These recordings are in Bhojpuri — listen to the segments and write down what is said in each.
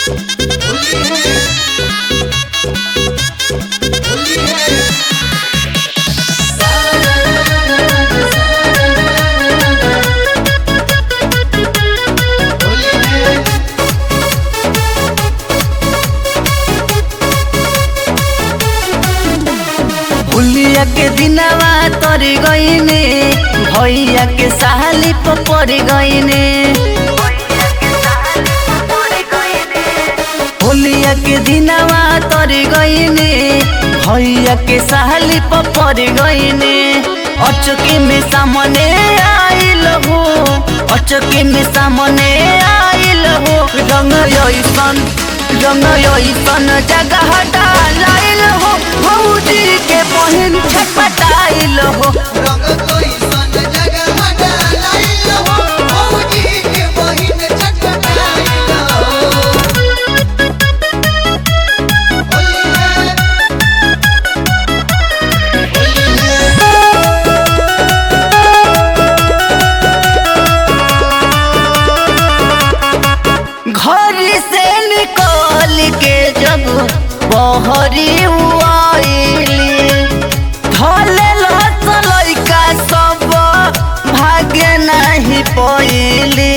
भूलिया के दिनवा तर गईने भैया के साली पड़ गईने भूलिया के दिनवा तर गईने भैया के साली पड़ गईने अचके में सामने आइल हो अचके में सामने आइल हो रंग ऐसन रंग ऐसन जगह डालाइल हो भौजी के बहिन छटपटाइल हो रंग कोई सन जगह डालाइल हो भौजी के बहिन छटपटाइल हो होली है होली है घर से निकल के जब बहरी आइली धले लत लइका सब भागे नहीं पइली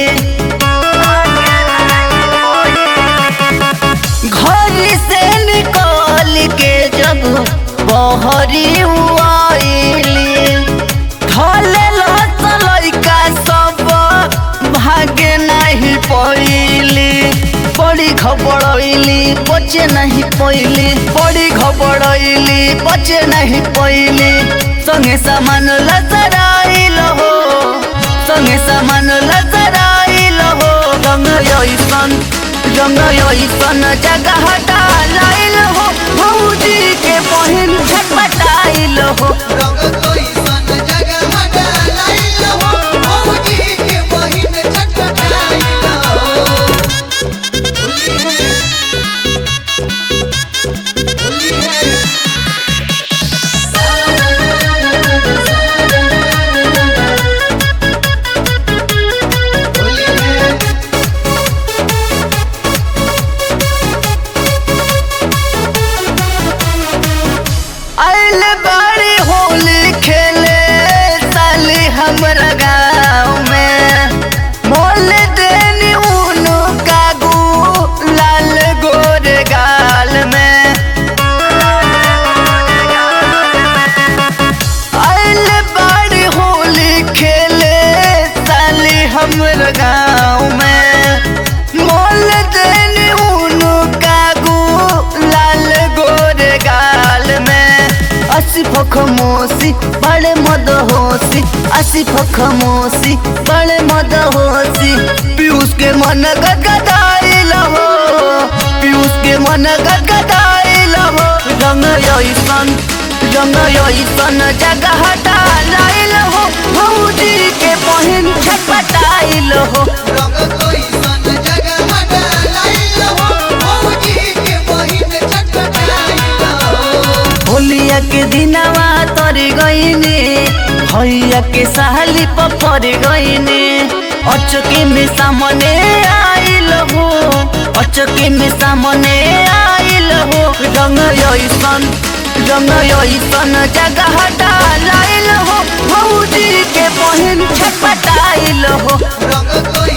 घर से निकल के जब बहरी आइली धले लत लइका सब भागे नहीं पइली बड़ी घबड़ैली बचे नहीं पइली बड़ी घबड़ैली बचे नहीं पइली संगे सामान लजराइल हो संगे सामान लजराइल हो रंग ऐसन रंग ऐसन जगह डालाइल हो भौजी के बहिन छटपटाइल हो रंग कोई सन जगह डालाइल हो भौजी के बहिन छटपटाइल हो होली है होली है होली है आइल बाड़ी होली खेले साली हमरा गाँव में मोल देनी उनु कागू लाल गोर गाल में आइल बाड़ी होली खेले साली हमरा गाँव में मोल देनी उनु कागू लाल गोर गाल में आसिफ खमोसी बड़े मद होसी आसिफ खमोसी बड़े मद होसी पीयूष के मन गदगदाइल हो पीयूष के मन गदगदाइल हो रंग ऐसन रंग ऐसन जगह डालाइल हो भौजी के बहिन छटपटाइल हो रंग कोई सन जगह डालाइल हो भौजी के बहिन छटपटाइल हो होलिया के दिनवा तर गईने भैया के साली पड़ गईने अचके में सामने आइल हो अचके में सामने आइल हो रंग ऐसन रंग ऐसन जगह डालाइल हो भौजी के बहिन छटपटाइल हो रंग कोई